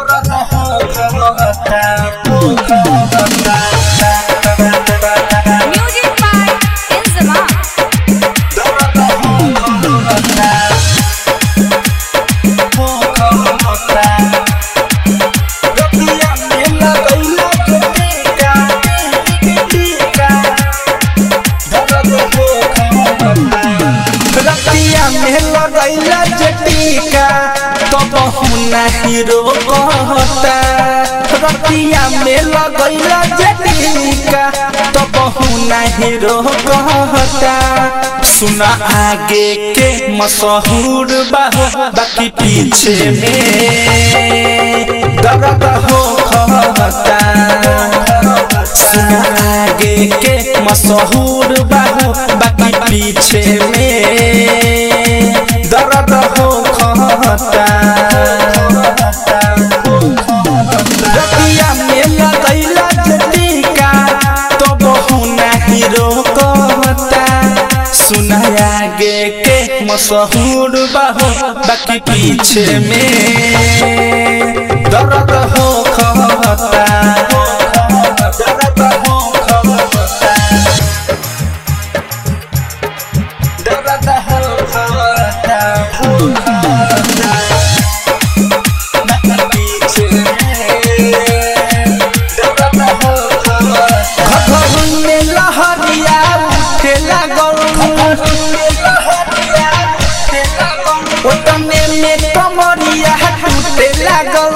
दर्द हो खाता Music by Inzama. रतिया में लगैला जटिका तो बहुना हीरो कहता रतिया में लगैला जटिका तो बहुना हीरो कहता सुना आगे के मशहूर बाहो बाकी पीछे में दर्द हो कहता सुना आगे के मशहूर बाहो बाकी पीछे में दर्द हो खाता रतिया में लगैला जटिका तो बहुना हीरो कहता सुना आगे के मशहूर बाहो बाकी पीछे में दर्द हो खाता दर्द हो खाता दर्द हो खाता पीछे दर्द हो घघरुन में लहरिया उठे लागल ओतने में कमरिया टूटे लागल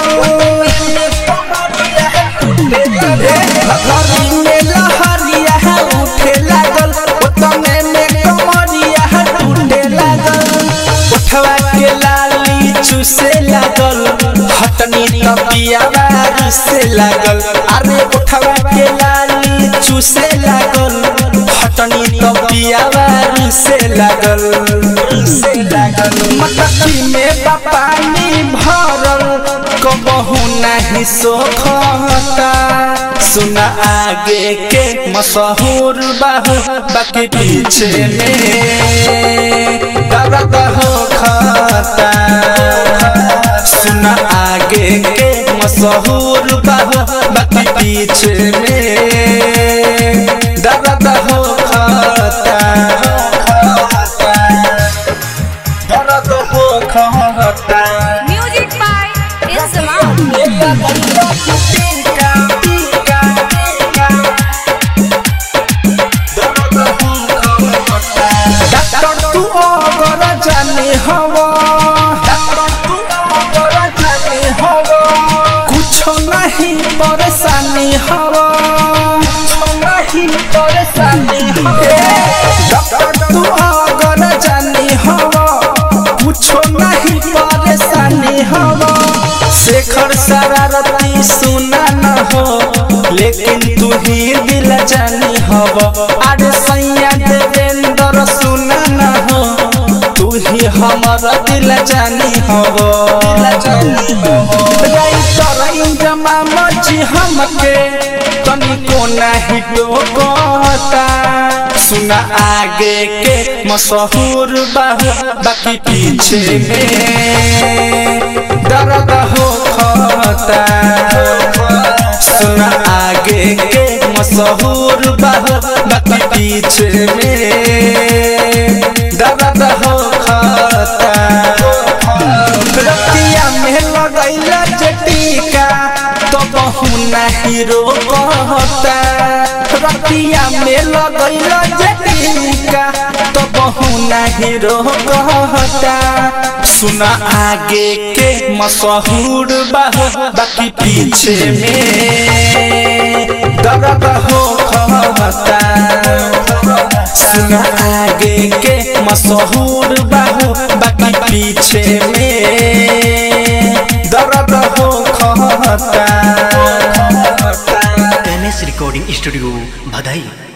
घघरुन में लहरिया उठे लागल ओतने में कमरिया टूटे लागल उठवा के लाली चूसे लागल हटनी तपियावा से लागल अरे उठवा के लाली चूसे लागल हटनी तपियावा से लागल से लागल मटकी में पानी भरल कबहू नहीं सोखता सुना आगे के मशहूर बाहू बाकी पीछे में दर्द हो खाता सुना आगे के मशहूर बाहू बाकी पीछे में दर्द हो खाता दर्द हो खाता Music by Inzama. डॉक्टर तू अगर जाने हवा कुछ नहीं परेशानी हवा नहीं परेशानी डॉक्टर तू अगर जाने हवा कुछ नहीं परेशानी हवा शेखर शरारती सुना न हो लेकिन तू ही दिल जानी हव अरे सैया देवेंद्र सुना न हो तू ही हमर दिल जानी हव राइटर इंजमा मची हमके तनिको नहीं टोकता सुना आगे के मशहूर बाहू बाकी पीछे में दर्द हो खाता सुना आगे के मशहूर बाहू बाकी पीछे में दर्द हो खाता रतिया में लगैला जटिका तो बहुना हीरो कहता रतिया में लगैला जटिका तो बहुना हीरो कहता सुना आगे के मशहूर बाहू बाकी पीछे में दर्द हो खाता सुना आगे के मशहूर बाहू बाकी पीछे में दर्द हो खाता एम एस रिकॉर्डिंग स्टूडियो भदई